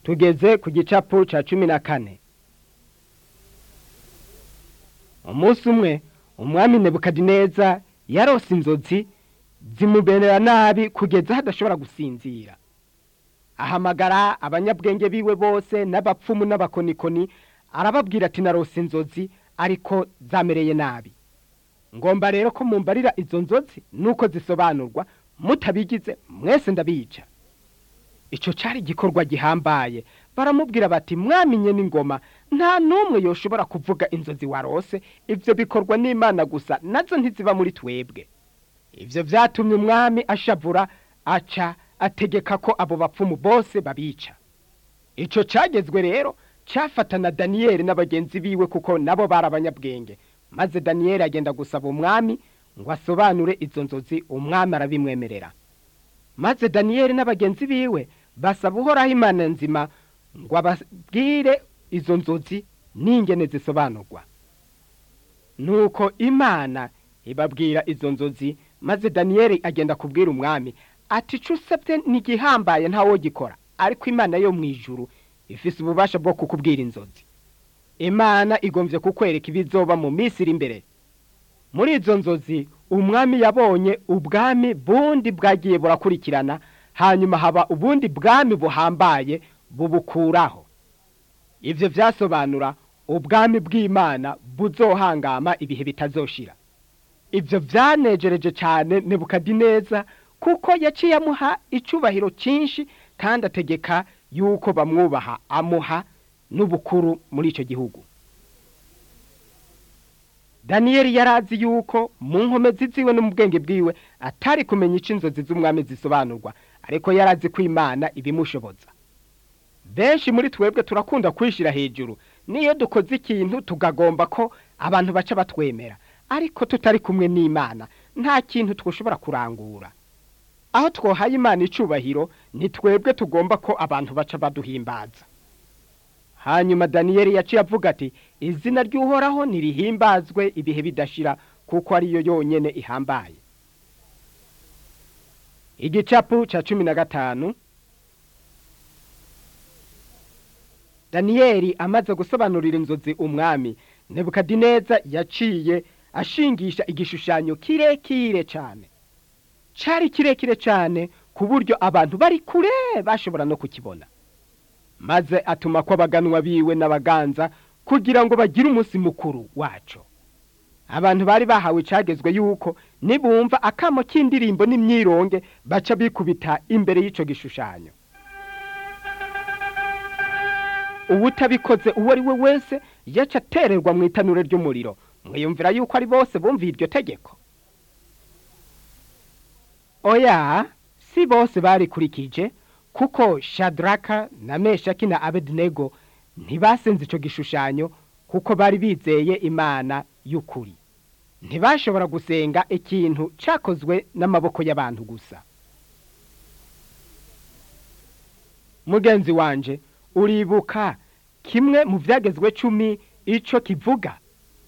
tugeze ku gicapu ca cumi na kane umunsi umwe umwami nebukadineza yarose inzozi zimuberera nabi kugeza hadashobora gusinzira ahamagara abanyabwenge biwe bose n'abapfumu n'abakonikoni arababwira ati narose inzozi ariko zamereye nabi ngomba rero ko mumbarira izo nzozi nuko zisobanurwa mutabigize mwese ndabica icyo cyari igikorwa gihambaye baramubwira bati mwamenye n'ingoma nta n'umwe yoshobora kuvuga inzozi warose ibyo bikorwa n'imana gusa nazo ntiziba muri twebwe ibyo byatumye umwami ashavura aca ategeka ko abo bapfumu bose babica icyo cyagezwe rero cyafatana daniyeli n'abagenzi biwe kuko nabo bari abanyabwenge maze daniyeli agenda gusaba umwami ngo asobanure izo nzozi umwami arabimwemerera maze daniyeli n'abagenzi biwe basaba uhoraho imana nzima ngo ababwire izo nzozi n'ingene zisobanurwa nuko imana ibabwira izo nzozi maze daniyeli agenda kubwira umwami ati icyo usabye ntigihambaye ntawo gikora ariko imana yo mu ijuru ifise ububasha bwo kukubwira inzozi imana igombye kukwereka ibizoba mu minsi iri imbere muri izo nzozi umwami yabonye ubwami bundi bwagiye burakurikirana hanyuma haba ubundi bwami buhambaye bubukuraho ibyo byasobanura ubwami bw'imana buzohangama ibihe bitazoshira ibyo byanejereje cyane nebukadineza kuko yaciye amuha icyubahiro cyinshi kandi ategeka yuko bamwubaha amuha n'ubukuru muri icyo gihugu daniyeli yari azi yuko mu nkomezi ziwe no mu bwenge bwiwe atari kumenya icyo inzozi z'umwami zisobanurwa ariko yari azi ko imana ibimushoboza benshi muri twebwe turakunda kwishyira hejuru niyo dukoze ikintu tugagomba ko abantu baca batwemera ariko tutari kumwe n'imana nta kintu twashobora kurangura aho twohaye imana icubahiro ni twebwe tugomba ko abantu baca baduhimbaza hanyuma daniyeli yaciye avuga ati izina ry'uhoraho ntirihimbazwe ibihe bidashira kuko ariyo yonyine ihambaye igicapu cya cumi na gatanu daniyeli amaze gusobanurira inzozi umwami nebukadineza yaciye ashingisha igishushanyo kirekire cyane cyari kirekire cyane ku buryo abantu bari kure bashobora no kukibona maze atuma ko abaganwa biwe n'abaganza kugira ngo bagire umunsi mukuru wacu abantu bari bahawe icyagezwe yuko nibumva akamo k'indirimbo n'imyironge baca bikubita imbere y'icyo gishushanyo ubutabikoze uwo ari we wese yaca atererwa mu itanure ry'umuriro mwiyumvira yuko ari bose bumviye iryo tegeko oya si bose barikurikije kuko shadraka na meshaki na abedinego ntibasenze icyo gishushanyo kuko bari bizeye imana y'ukuri ntibashobora gusenga ikintu cyakozwe n'amaboko y'abantu gusa mugenzi wanje uribuka kimwe mu byagezwe cumi icyo kivuga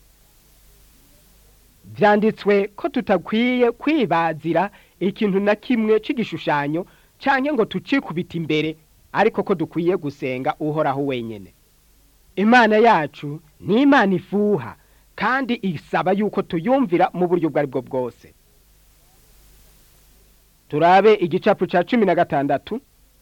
byanditswe ko tutakwiye kwibazira ikintu na kimwe cy'igishushanyo cyangwa ngo tucikubite imbere ariko ko dukwiye gusenga uhoraho wenyine imana yacu ni imana ifuha kandi isaba yuko tuyumvira mu buryo ubwo ari bwo bwose turabe igicapu cya cumi na gatandatu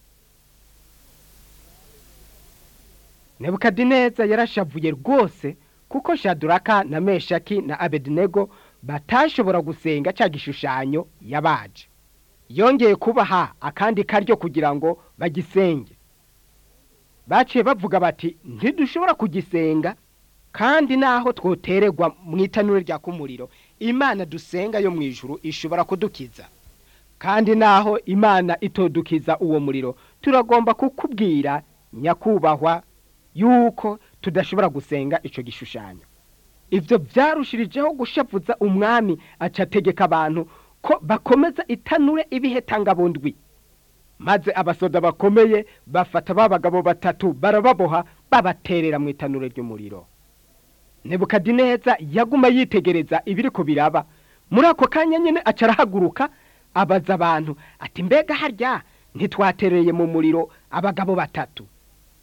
nebukadineza yarashavuye rwose kuko shaduraka na meshaki na abedinego batashobora gusenga cya gishushanyo yabaje yongeye kubaha akandi karyo kugira ngo bagisenge baciye bavuga bati ntidushobora kugisenga kandi naho twotererwa mu itanure rya kumuriro imana dusenga yo mu ijuru ishobora kudukiza kandi naho imana itodukiza uwo muriro turagomba kukubwira nyakubahwa yuko tudashobora gusenga icyo gishushanyo ibyo byarushirijeho gushavuza umwami acategeka abantu ko bakomeza itanure ibihetangabundwi maze abasoda bakomeye bafata ba bagabo batatu barababoha babaterera mu itanure ry'umuriro nebukadineza yaguma yitegereza ibiri ko biraba muri ako kanya nyine aca arahaguruka abaza abantu ati mbega harya ntitwatereye mu muriro abagabo batatu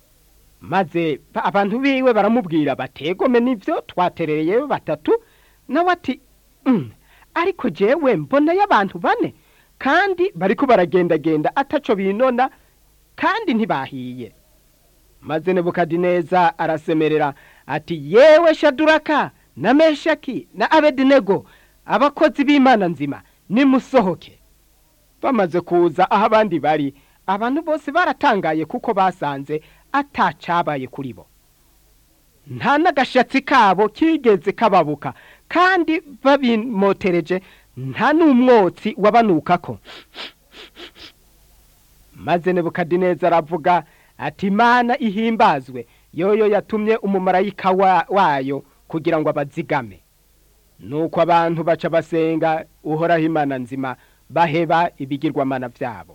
maze ba- abantu biwe baramubwira bategome nivyo twaterereyeyo batatu nawe ati "Mm, ariko jewe mbonayo abantu bane kandi bariko baragendagenda ataco binona kandi ntibahiye maze nebukadineza arasemerera ati yewe shaduraka na meshaki na abedinego abakozi b'imana nzima nimusohoke bamaze kuza aho abandi bari abantu bose baratangaye kuko basanze atacabaye kuri bo nta n'agashatsi kabo kigeze kababuka kandi babimotereje nta n'umwotsi wabanukako maze nebukadineza aravuga ati imana ihimbazwe yoyo yatumye umumarayika wa- wayo kugira ngo abazigame nuko abantu baca basenga uhoraho imana nzima baheba ibigirwamana byabo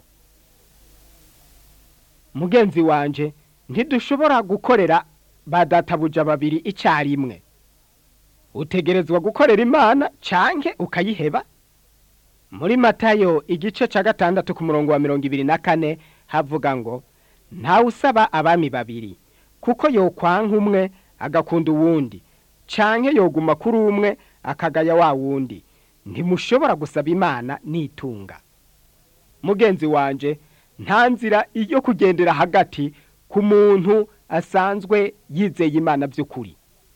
mugenzi wanje ntidushobora gukorera ba databuja babiri icyarimwe utegerezwa gukorera imana canke ukayiheba muri matayo igice ca gatandatu ku murongo wa mirongo ibiri na kane havuga ngo ntawe usaba abami babiri kuko yokwanka umwe agakunda uwundi canke yoguma kuri umwe akagaya wa wundi ntimushobora gusaba imana nitunga mugenzi wanje nta nzira yo kugendera hagati ku muntu asanzwe yizeye imana by'ukuri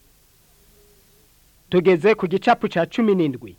tugeze ku gicapu ca cumi n'indwi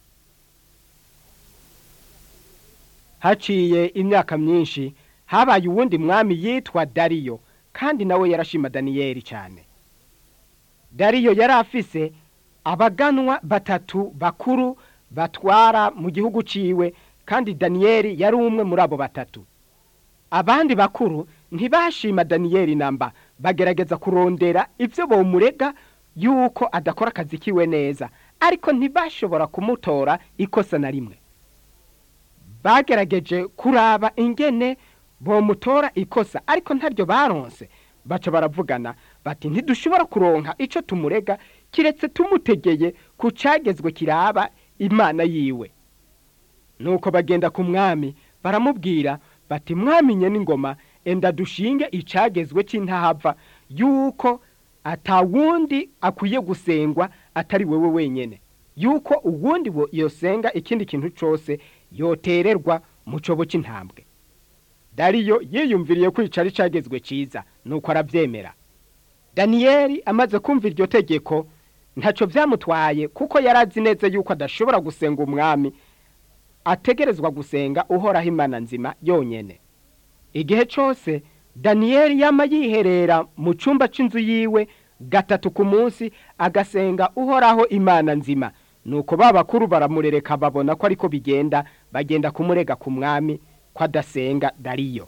haciye imyaka myinshi habaye uwundi mwami yitwa dariyo kandi nawe yarashima daniyeli cyane dariyo yari afise abaganwa batatu bakuru batwara mu gihugu ciwe kandi daniyeli yari umwe muri abo batatu abandi bakuru ntibashima daniyeli namba bagerageza kurondera ibyo bomurega yuko adakora akazi kiwe neza ariko ntibashobora kumutora ikosa na rimwe bagerageje kuraba ingene bomutora ikosa ariko ntaryo baronse baca baravugana bati ntidushobora kuronka ico tumurega kiretse tumutegeye ku cagezwe kiraba imana yiwe nuko bagenda ku mwami baramubwira bati mwamenye n'ingoma enda dushinge icagezwe c'intahava yuko atawundi akwiye gusengwa atari wewe wenyene yuko uwundi wo yosenga ikindi kintu cose yotererwa mu cobo c'intambwe dariyo yiyumviriye kwicara icagezwe ciza nuko aravyemera daniyeli amaze kumva iryo tegeko ntaco vyamutwaye kuko yari azi neza yuko adashobora gusenga umwami ategerezwa gusenga uhoraho imana nzima yonyene igihe cose daniyeli yama yiherera mu cumba c'inzu yiwe gatatu ku munsi agasenga uhoraho imana nzima nuko ba bakuru baramurereka babona ko ariko bigenda bagenda kumurega ku mwami ko adasenga dariyo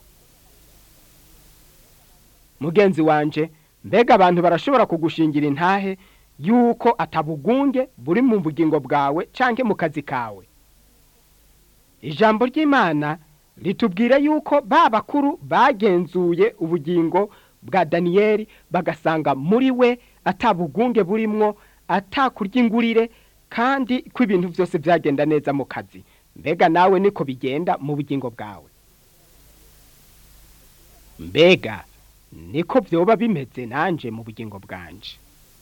mugenzi wanje mbega abantu barashobora kugushingira intahe yuko atabugunge buri mu bugingo bwawe canke mu kazi kawe ijambo ry'imana ritubwira yuko ba bakuru bagenzuye ubugingo bwa daniyeli bagasanga muri we atabugunge burimwo atakurya ingurire kandi ko ibintu byose byagenda neza mu kazi mbega nawe niko bigenda mu bugingo bwawe mbega niko byoba bimeze nanje mu bugingo bwanje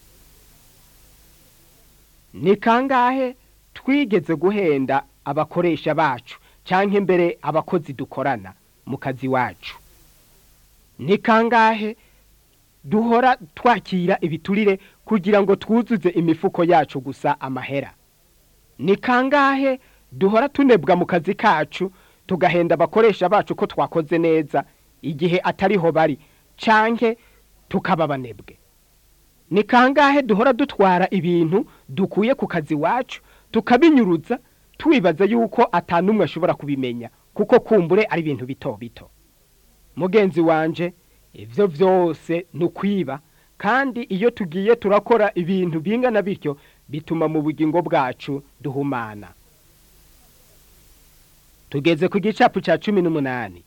ni kangahe twigeze guhenda abakoresha bacu cyangwa imbere abakozi dukorana mu kazi wacu ni kangahe duhora twakira ibiturire kugira ngo twuzuze imifuko yacu gusa amahera ni kangahe duhora tunebwa mu kazi kacu tugahenda abakoresha bacu ko twakoze neza igihe atariho bari canke tukaba banebwe ni kangahe duhora dutwara ibintu dukuye ku kazi wacu tukabinyuruza twibaza yuko atanumwe ashobora kubimenya kuko kumbure ari ibintu bito bito mugenzi wanje ivyo vyose ni ukwiba kandi iyo tugiye turakora ibintu bingana bityo bituma mu bugingo bwacu duhumana tugeze ku gicapu ca cumi n'umunani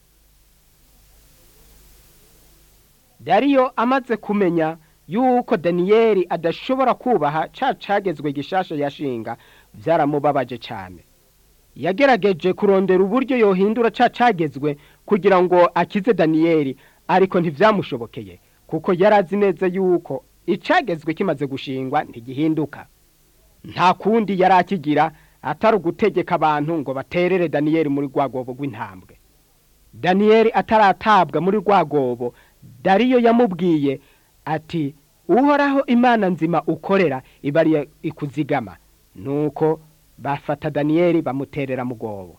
dariyo amaze kumenya yuko daniyeli adashobora kubaha ca cagezwe gishasha yashinga vyaramubabaje cane yagerageje kurondera uburyo yohindura ca cagezwe kugira ngo akize daniyeli ariko ntivyamushobokeye kuko yari azi neza yuko icagezwe kimaze gushingwa ntigihinduka nta kundi yari akigira atari ugutegeka abantu ngo baterere daniyeli muri rwa rwobo rw'intambwe daniyeli ataratabwa muri rwa rwobo dariyo yamubwiye ati uhoraho imana nzima ukorera ibariye ikuzigama nuko bafata daniyeli bamuterera mu rwobo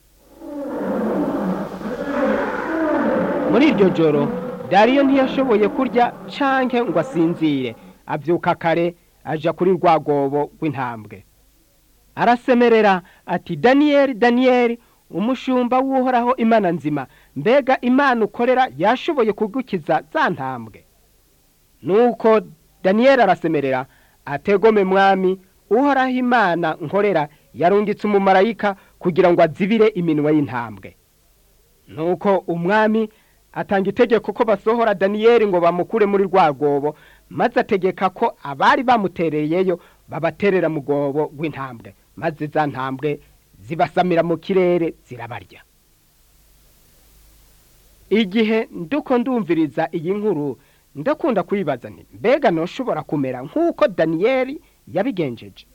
muri iryo joro dariyo ntiyashoboye kurya canke ngo asinzire abyuka kare aja kuri rwa rwobo rw'intambwe arasemerera ati daniyeli daniyeli umushumba w'uhoraho imana nzima mbega imana ukorera yashoboye kugukiza za ntambwe nuko daniyeli arasemerera ategome mwami uhoraho imana nkorera yarungitse umumarayika kugira ngo azibire iminwa y'intambwe nuko umwami atanga itegeko ko basohora daniyeli ngo bamukure muri rwa rwobo maze ategeka ko abari bamutereyeyo babaterera mu rwobo rw'intambwe maze za ntambwe zibasamira mu kirere zirabarya igihe nduko ndumviriza iyi nkuru ndakunda kwibaza nti mbega ntushobora kumera nk'uko daniyeli yabigenjeje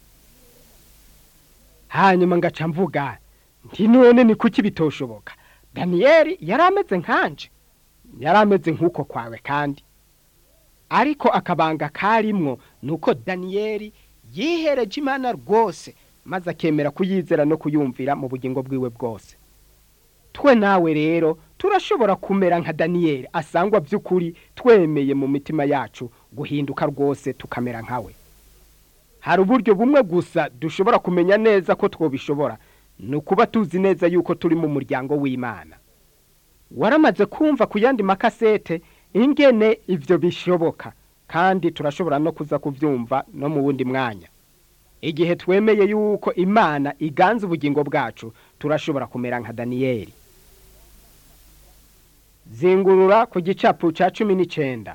hanyuma ngaca mvuga nti none ni kuki bitoshoboka daniyeli yari ameze nkanje yari ameze nk'uko kwawe kandi ariko akabanga karimwo ni uko daniyeli yihereje imana rwose maze akemera kuyizera no kuyumvira mu bugingo bwiwe bwose twe nawe rero turashobora kumera nka daniyeli asangwa by'ukuri twemeye mu mitima yacu guhinduka rwose tukamera nkawe hari uburyo bumwe gusa dushobora kumenya neza ko twobishobora ni ukuba tuzi neza yuko turi mu muryango w'imana waramaze kumva ku yandi makasete ingene ibyo bishoboka kandi turashobora no kuza kubyumva no mu wundi mwanya igihe twemeye yuko imana iganza ubugingo bwacu turashobora kumera nka daniyeli zingurura ku gicapu cya cumi n'icyenda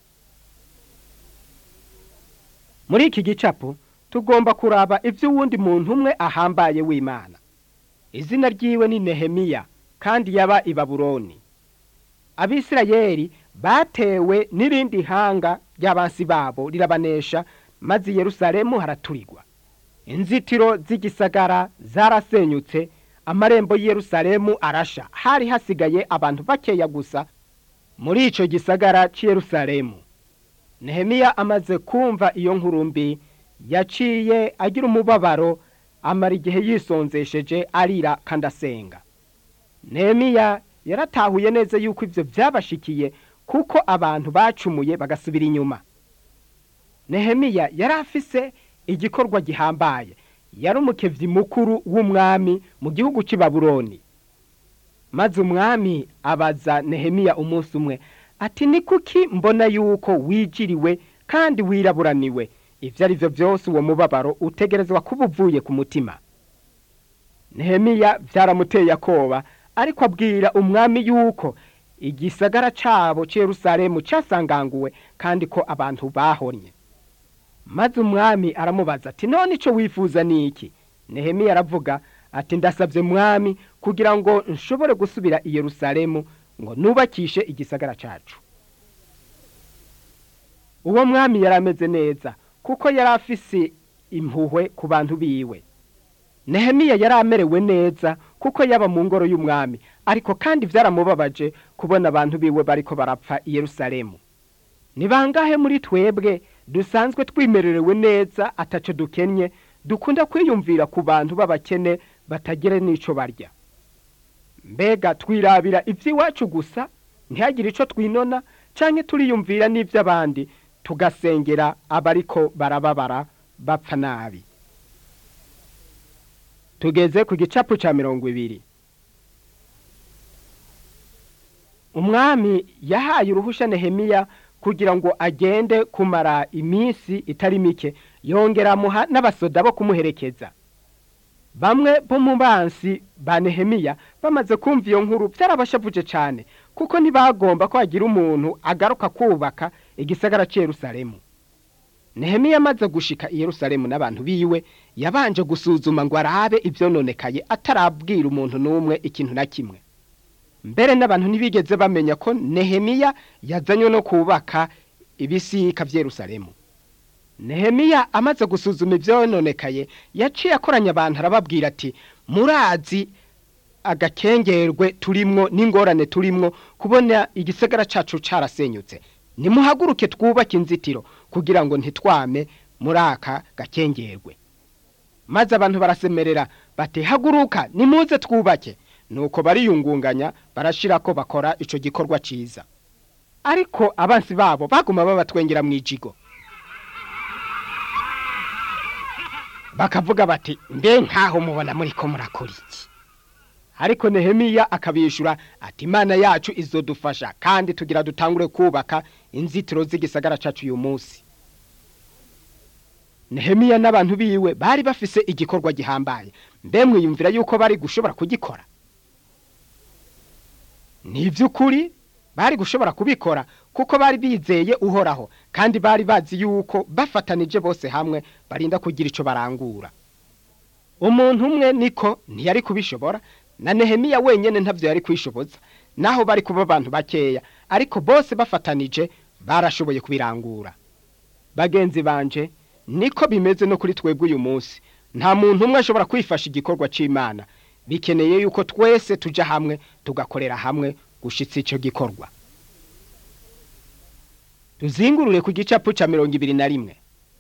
muri iki gicapu tugomba kuraba iby'uwundi muntu umwe ahambaye w'imana izina ryiwe ni nehemiya kandi yaba i baburoni abisirayeli batewe n'irindi hanga ry'abansi babo rirabanesha maze i yerusalemu haraturirwa inzitiro z'igisagara zarasenyutse amarembo y'i yerusalemu arasha hari hasigaye abantu bakeya gusa muri icyo gisagara cy'i yerusalemu nehemiya amaze kumva iyo nkuru mbi yaciye agira umubabaro amara igihe yisonzesheje arira kandi asenga nehemiya yaratahuye neza yuko ibyo byabashikiye kuko abantu bacumuye bagasubira inyuma nehemiya yari afise igikorwa gihambaye yari umukevyi mukuru w'umwami mu gihugu cy'i baburoni maze umwami abaza nehemiya umunsi umwe ati ni kuki mbona yuko wijiriwe kandi wiraburaniwe ibyo ari byo byose uwo mubabaro utegerezwa kuba uvuye ku mutima nehemiya byaramuteye akoba ariko abwira umwami yuko igisagara cyabo cy'Yerusalemu cyasanganguwe kandi ko abantu bahonye maze umwami aramubaza ati none icyo wifuza ni iki nehemiya aravuga ati ndasabye mwami kugira ngo nshobore gusubira i Yerusalemu ngo nubakishe igisagara cyacu uwo mwami yari ameze neza kuko yari afise impuhwe ku bantu biwe nehemiya yari amerewe neza kuko yaba mu ngoro y'umwami ariko kandi byaramubabaje kubona abantu biwe bariko barapfa i Yerusalemu ni bangahe muri twebwe dusanzwe twimererewe neza ataco dukennye dukunda kwiyumvira ku bantu b'abakene batagire n'ico barya mbega twirabira iby'iwacu gusa ntihagire ico twinona canke turiyumvira n'ivy'abandi tugasengera abariko barababara bapfa nabi tugeze ku gicapu ca mirongo ibiri umwami yahaye uruhusha nehemiya kugira ngo agende kumara iminsi itari mike yongera amuha n'abasoda bo kumuherekeza bamwe bo mu bansi ba nehemiya bamaze kumva iyo nkuru byarabashavuje cyane kuko ntibagomba ko hagira umuntu agaruka kubaka igisagara cy'i Yerusalemu nehemiya amaze gushika i Yerusalemu n'abantu biwe yabanje gusuzuma ngo arabe ibyononekaye atarabwira umuntu n'umwe ikintu na kimwe mbere n'abantu ntibigeze bamenya ko nehemiya yazanywe no kubaka ibisika by'Yerusalemu nehemiya amaze gusuzuma ibyononekaye yaciye akoranya abantu arababwira ati murazi agakengerwe turimwo n'ingorane turimwo kubona igisagara cacu carasenyutse nimuhaguruke twubake inzitiro kugira ngo ntitwame muri aka gakengerwe maze abantu barasemerera bati haguruka nimuze twubake nuko bariyungunganya barashira ko bakora ico gikorwa ciza ariko abansi babo baguma babatwengera mu ijigo bakavuga bati mbe nkaho mubona muri ko murakora iki ariko nehemiya akabishura ati imana yacu izodufasha kandi tugira dutangure kubaka inzitiro z'igisagara cacu uyu munsi nehemiya n'abantu biwe bari bafise igikorwa gihambaye mbe mwiyumvira yuko bari gushobora kugikora ni iby'ukuri bari gushobora kubikora kuko bari bizeye uhoraho kandi bari bazi yuko bafatanije bose hamwe barinda kugira icyo barangura umuntu umwe niko ntiyari kubishobora na nehemiya wenyine ntabyo yari kwishoboza naho bari kuba abantu bakeya ariko bose bafatanije barashoboye kubirangura bagenzi banje niko bimeze no kuri twebwe uyu munsi nta muntu umwe ashobora kwifasha igikorwa cy'imana bikeneye yuko twese tujya hamwe tugakorera hamwe gushyitsa icyo gikorwa tuzingurure ku gicapu cya mirongo ibiri na rimwe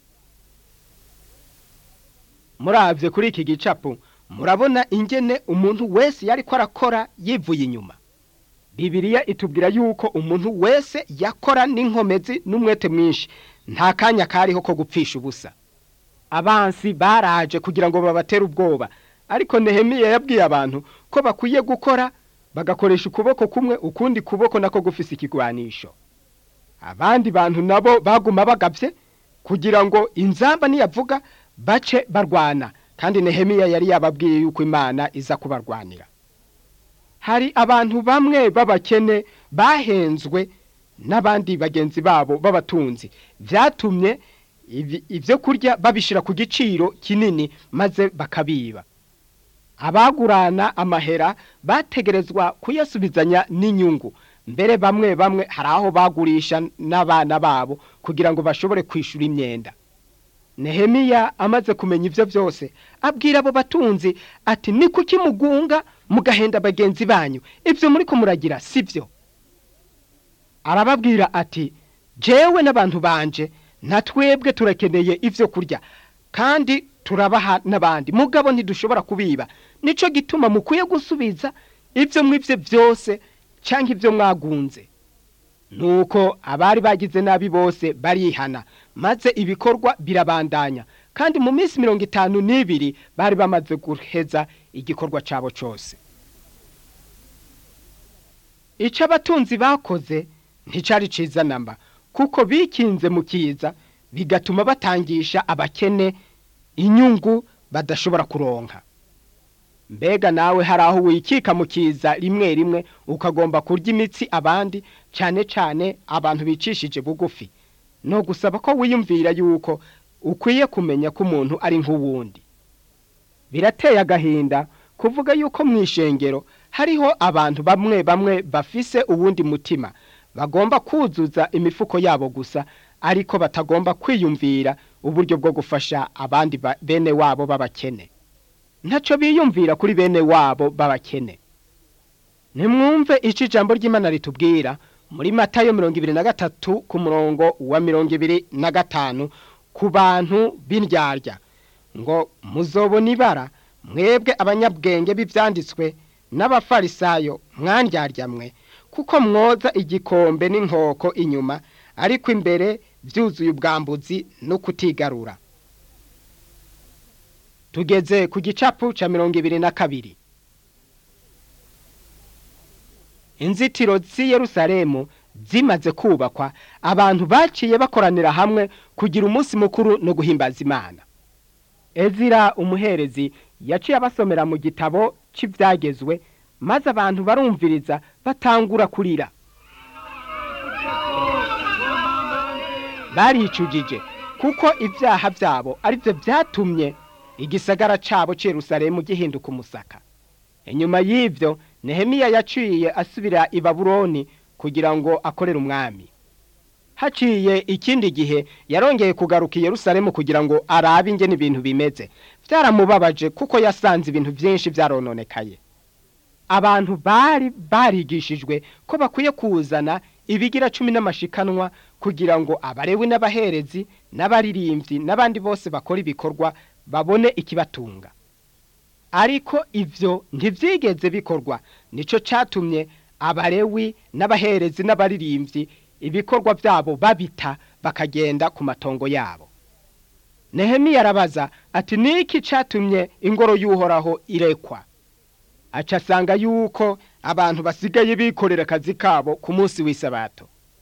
murabye kuri iki gicapu murabona ingene umuntu wese yari ko arakora yivuye inyuma bibiriya itubwira yuko umuntu wese yakora n'inkomezi n'umwete mwinshi nta kanya kariho ko gupfisha ubusa abansi baraje kugira ngo babatere ubwoba ariko nehemiya yabwiye abantu ko bakwiye gukora bagakoresha ukuboko kumwe ukundi kuboko nako gufise ikigwanisho abandi bantu nabo baguma bagabye kugira ngo inzamba niyavuga bace barwana kandi nehemiya yari yababwiye yuko imana iza kubarwanira hari abantu bamwe b'abakene bahenzwe n'abandi bagenzi babo b'abatunzi byatumye ibyo kurya babishyira ku giciro kinini maze bakabiba abagurana amahera bategerezwa kuyasubizanya n'inyungu mbere bamwe bamwe hari aho bagurisha n'abana babo kugira ngo bashobore kwishyura imyenda nehemiya amaze kumenya ibyo byose abwira abo batunzi ati ni kuki mugunga mugahenda bagenzi banyu ibyo muri kumuragira si byo arababwira ati jewe n'abantu banje nta twebwe turakeneye ibyo kurya kandi turabaha n'abandi mugabo ntidushobora kubiba nicyo gituma mukwiye gusubiza ibyo mwibye byose cyangwa ibyo mwagunze nuko abari bagize nabi bose barihana maze ibikorwa birabandanya kandi mu minsi mirongo itanu n'ibiri bari bamaze guheza igikorwa cyabo cyose icyo abatunzi bakoze nticyari cyiza namba kuko bikinze mu kiza bigatuma batangisha abakene inyungu badashobora kuronka mbega nawe hari aho wikika mu kiza rimwe rimwe ukagomba kurya imitsi abandi cyane cyane abantu bicishije bugufi no gusaba ko wiyumvira yuko ukwiye kumenya ko umuntu ari nk'uwundi birateye agahinda kuvuga yuko mu ishengero hariho abantu bamwe bamwe bafise uwundi mutima bagomba kuzuza imifuko yabo gusa ariko batagomba kwiyumvira uburyo bwo gufasha abandi bene wabo b'abakene ntacyo biyumvira kuri bene wabo b'abakene nimwumve icyo ijambo ry'imana ritubwira muri matayo mirongo ibiri na gatatu ku murongo wa mirongo ibiri na gatanu ku bantu b'indyarya ngo muzobona ibara mwebwe abanyabwenge b'ibyanditswe n'abafarisayo mwandyarya mwe kuko mwoza igikombe n'inkoko inyuma ariko imbere byuzuye ubwambuzi no kutigarura tugeze ku gicapu cya mirongo ibiri na kabiri inzitiro z'i Yerusalemu zimaze kubakwa abantu baciye bakoranira hamwe kugira umunsi mukuru no guhimbaza imana ezira umuherezi yaciye abasomera mu gitabo cy'ibyagezwe maze abantu barumviriza batangura kurira baricujije kuko ibyaha byabo ari byo byatumye igisagara cyabo cy'Yerusalemu gihinduka umusaka inyuma y'ibyo nehemiya yaciye asubira i babuloni kugira ngo akorere umwami haciye ikindi gihe yarongeye kugaruka i yerusalemu kugira ngo arabe ingene ibintu bimeze byaramubabaje kuko yasanze ibintu byinshi byarononekaye abantu bari barigishijwe ko bakwiye kuzana ibigira cumi n'amashikanwa kugira ngo abarewe n'abaherezi n'abaririmbyi n'abandi bose bakora ibikorwa babone ikibatunga ariko ivyo ntivyigeze bikorwa nico catumye abarewi n'abaherezi n'abaririmbyi ibikorwa byabo babita bakagenda ku matongo yabo nehemiya arabaza ati niki catumye ingoro y'uhoraho irekwa aca asanga yuko abantu basigaye bikorera akazi kabo ku munsi w'isabato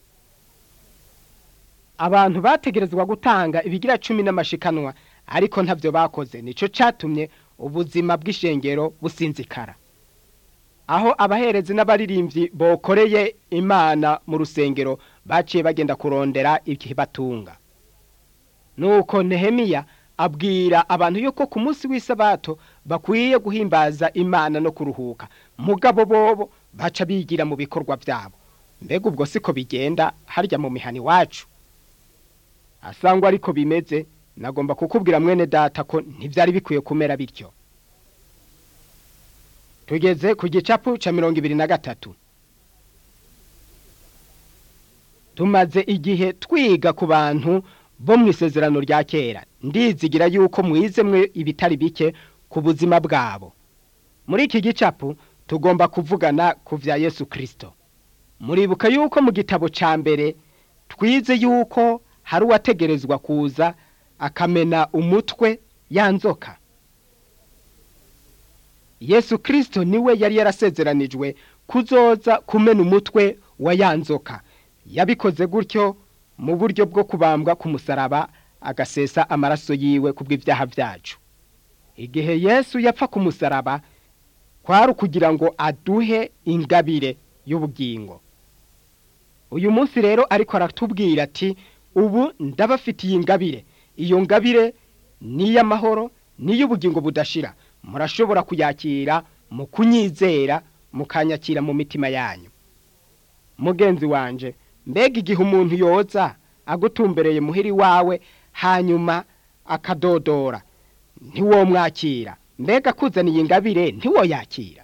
abantu bategerezwa gutanga ibigira cumi n'amashikanwa ariko ntavyo bakoze nico catumye ubuzima bw'ishengero businzikara aho abaherezi n'abaririmbyi bokoreye imana mu rusengero baciye bagenda kurondera ikibatunga nuko nehemiya abwira abantu yuko ku munsi w'isabato bakwiye guhimbaza imana no kuruhuka mugabo bobo baca bigira mu bikorwa byabo mbega ubwo siko bigenda harya mu mihani wacu asangwa ariko bimeze nagomba kukubwira mwene data ko ntibyari bikwiye kumera bityo tugeze ku gicapu cya mirongo ibiri na gatatu tumaze igihe twiga ku bantu bo mu isezerano rya kera ndizigira yuko mwize mwe ibitari bike ku buzima bwabo muri iki gicapu tugomba kuvugana ku bya yesu kirisito muribuka yuko mu gitabo cya mbere twize yuko hari uwategerezwa kuza akamena umutwe yanzoka yesu kirisito niwe yari yarasezeranijwe kuzoza kumena umutwe wa yanzoka yabikoze gutyo mu buryo bwo kubambwa ku musaraba agasesa amaraso yiwe ku bw'ibyaha byacu igihe yesu yapfa ku musaraba kwari ukugira ngo aduhe ingabire y'ubugingo uyu munsi rero ariko aratubwira ati ubu ndabafitiye ingabire iyo ngabire ni iy'amahoro ni iy'ubugingo budashira murashobora kuyakira mu kunyizera mukanyakira mu mitima yanyu mugenzi wanje mbega igihe umuntu yoza agutumbereye muhiri wawe hanyuma akadodora ntiwomwakira mbega akuzaniye ingabire ntiwoyakira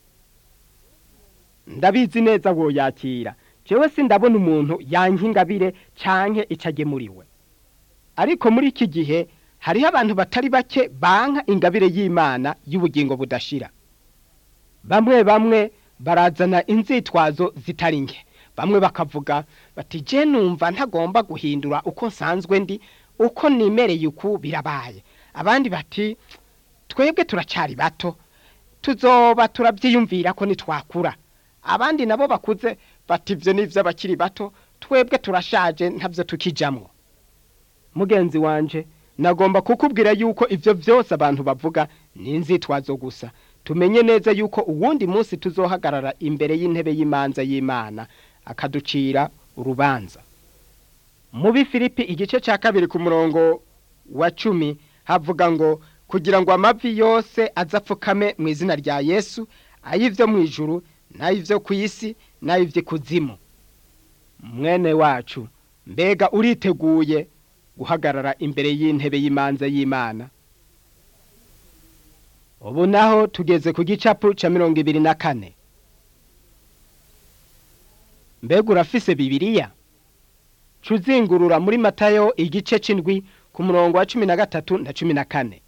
ndabizi neza woyakira jewe sindabona umuntu yanka ingabire canke icagemuriwe ariko muri iki gihe hariho abantu batari bake banka ingabire y'imana y'ubugingo budashira bamwe bamwe barazana inzitwazo zitari nke bamwe bakavuga bati je numva ntagomba guhindura uko nsanzwe ndi uko nimereye uku birabaye abandi bati twebwe turacyari bato tuzoba turabyiyumvira ko nitwakura abandi nabo bakuze bati ibyo ni iby'abakiri bato twebwe turashaje ntabyo tukijamwo mugenzi wanje nagomba kukubwira yuko ibyo byose abantu bavuga ni inzitwazo gusa tumenye neza yuko uwundi munsi tuzohagarara imbere y'intebe y'imanza y'imana akaducira urubanza mubi filipi igice cya kabiri ku murongo wa cumi havuga ngo kugira ngo amavi yose azapfukame mu izina rya yesu ay'ibyo mu ijuru n'ay'ibyo ku isi n'ay'iby'ikuzimu mwene wacu mbega uriteguye guhagarara imbere y'intebe y'imanza y'imana ubu naho tugeze ku gicapu cya mirongo ibiri na kane mbega urafise bibiriya cuzingurura muri matayo igice c'indwi ku murongo wa cumi na gatatu na cumi na kane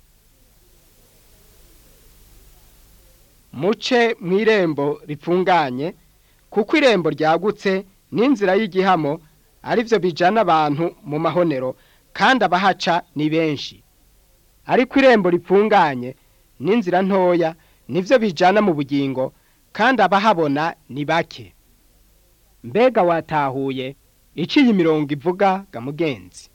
muce mw'irembo ripfunganye kuko irembo ryagutse n'inzira y'igihamo ari byo bijana abantu mu mahonero kandi abahaca ni benshi ariko irembo ripfunganye n'inzira ntoya nivyo bijana mu bugingo kandi abahabona ni bake mbega watahuye iciye imirongo ivuga ga mugenzi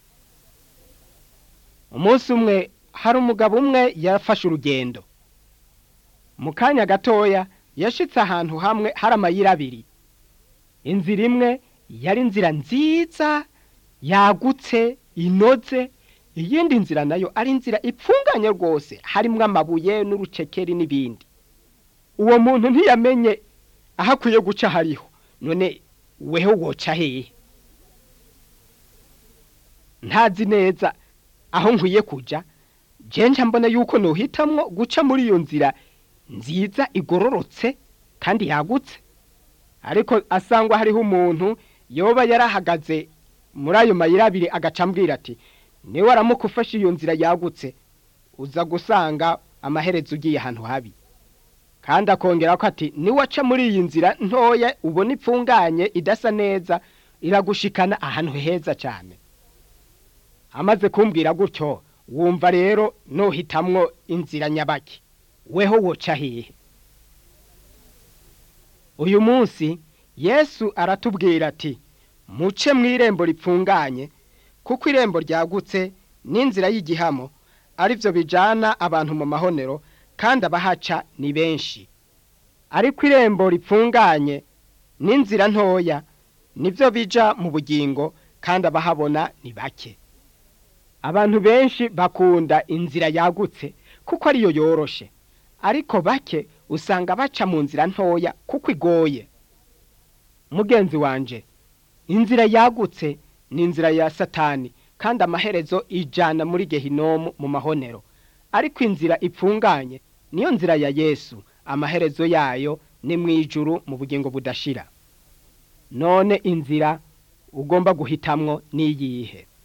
umunsi umwe hari umugabo umwe yafashe urugendo mu kanya gatoya yashitse ahantu hamwe hari amayira abiri inzira imwe yari inzira nziza yagutse inoze iyindi nzira nayo ari inzira ipfunganye rwose harimwo amabuye n'urucekeri n'ibindi uwo muntu ntiyamenye aho akwiye guca hariho none weho woca hehe ntazi neza aho nkwiye kujya jenja mbona yuko nuhitamwo guca muri iyo nzira nziza igororotse kandi yagutse ariko asangwa hariho umuntu yoba yarahagaze muri ayo mayira abiri agaca ambwira ati niwe aramuka ufashe iyo nzira yagutse uza gusanga amaherezo ugiye ahantu habi kandi akongera ko ati niwe aca muri iyi nzira ntoya ubona ipfunganye idasa neza iragushikana ahantu heza cyane amaze kumbwira gutyo wumva rero nuhitamwo inzira nyabaki weho woca hehe uyu munsi yesu aratubwira ati muce mu irembo ripfunganye kuko irembo ryagutse n'inzira y'igihamo ari byo bijyana abantu mu mahonero kandi abahaca ni benshi ariko irembo ripfunganye n'inzira ntoya nibyo bija mu bugingo kandi abahabona ni bake abantu benshi bakunda inzira yagutse kuko ariyo yoroshe ariko bake usanga baca mu nzira ntoya kuko igoye mugenzi wanje inzira yagutse ni inzira ya satani kandi amaherezo ijana muri gehinomu mu mahonero ariko inzira ipfunganye niyo nzira ya yesu amaherezo yayo ni mu ijuru mu bugingo budashira none inzira ugomba guhitamwo n'iyihe